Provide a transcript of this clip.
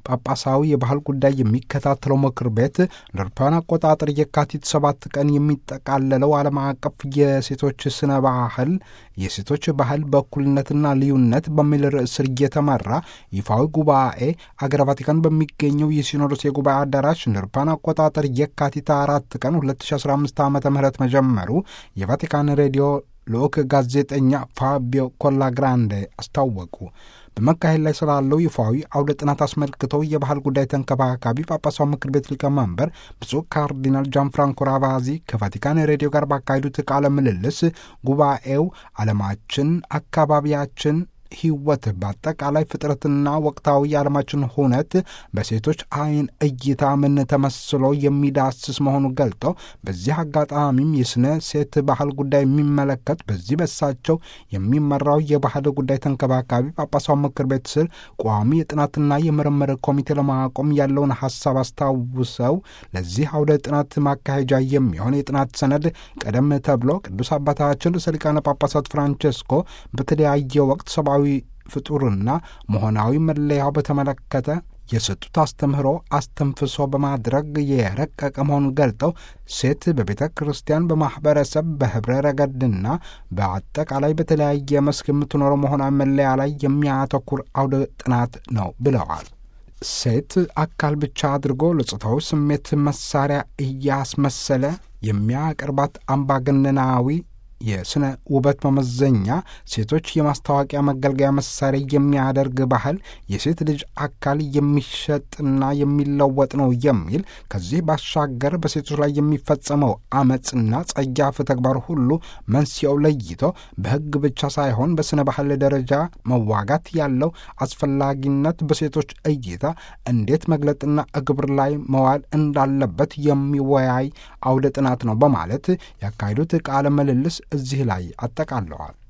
ጳጳሳዊ የባህል ጉዳይ የሚከታተለው ምክር ቤት እንደ አውሮፓውያን አቆጣጠር የካቲት ሰባት ቀን የሚጠቃለለው ዓለም አቀፍ የሴቶች ስነ ባህል የሴቶች ባህል በእኩልነትና ልዩነት በሚል ርዕስ ስር እየተመራ ይፋዊ ጉባኤ አገረ ቫቲካን በሚገኘው የሲኖዶስ የጉባኤ አዳራሽ እንደ አውሮፓውያን አቆጣጠር የካቲት አራት ቀን 2015 ዓ ም መጀመሩ የቫቲካን ሬዲዮ ልዑክ ጋዜጠኛ ፋቢዮ ኮላግራንዴ አስታወቁ። በመካሄድ ላይ ስላለው ይፋዊ አውደ ጥናት አስመልክተው የባህል ጉዳይ ተንከባካቢ ጳጳሳዊ ምክር ቤት ሊቀመንበር ብፁዕ ካርዲናል ጃን ፍራንኮ ራቫዚ ከቫቲካን ሬዲዮ ጋር ባካሄዱት ቃለ ምልልስ ጉባኤው ዓለማችን፣ አካባቢያችን ሕይወት በአጠቃላይ ፍጥረትና ወቅታዊ የዓለማችን ሁነት በሴቶች ዓይን እይታ ምን ተመስሎ የሚዳስስ መሆኑን ገልጠው በዚህ አጋጣሚም የስነ ሴት ባህል ጉዳይ የሚመለከት በዚህ በሳቸው የሚመራው የባህል ጉዳይ ተንከባካቢ ጳጳሳዊ ምክር ቤት ስር ቋሚ የጥናትና የምርምር ኮሚቴ ለማቆም ያለውን ሀሳብ አስታውሰው ለዚህ አውደ ጥናት ማካሄጃ የሚሆን የጥናት ሰነድ ቀደም ተብሎ ቅዱስ አባታችን ርዕሰ ሊቃነ ጳጳሳት ፍራንቼስኮ በተለያየ ወቅት ሰብአዊ ፍጡርና መሆናዊ መለያው በተመለከተ የሰጡት አስተምህሮ አስተንፍሶ በማድረግ የረቀቀ መሆኑን ገልጠው ሴት በቤተ ክርስቲያን፣ በማኅበረሰብ፣ በኅብረ ረገድና በአጠቃላይ በተለያየ መስክ የምትኖረው መሆናዊ መለያ ላይ የሚያተኩር አውደ ጥናት ነው ብለዋል። ሴት አካል ብቻ አድርጎ ለጾታዊ ስሜት መሳሪያ እያስመሰለ የሚያቀርባት አምባገነናዊ የስነ ውበት መመዘኛ ሴቶች የማስታወቂያ መገልገያ መሳሪያ የሚያደርግ ባህል የሴት ልጅ አካል የሚሸጥና የሚለወጥ ነው የሚል ከዚህ ባሻገር በሴቶች ላይ የሚፈጸመው አመፅና ጸያፍ ተግባር ሁሉ መንስኤው ለይቶ በሕግ ብቻ ሳይሆን በስነ ባህል ደረጃ መዋጋት ያለው አስፈላጊነት በሴቶች እይታ እንዴት መግለጥና ግብር ላይ መዋል እንዳለበት የሚወያይ አውደ ጥናት ነው በማለት ያካሄዱት ቃለ ምልልስ እዚህ ላይ አጠቃለዋል።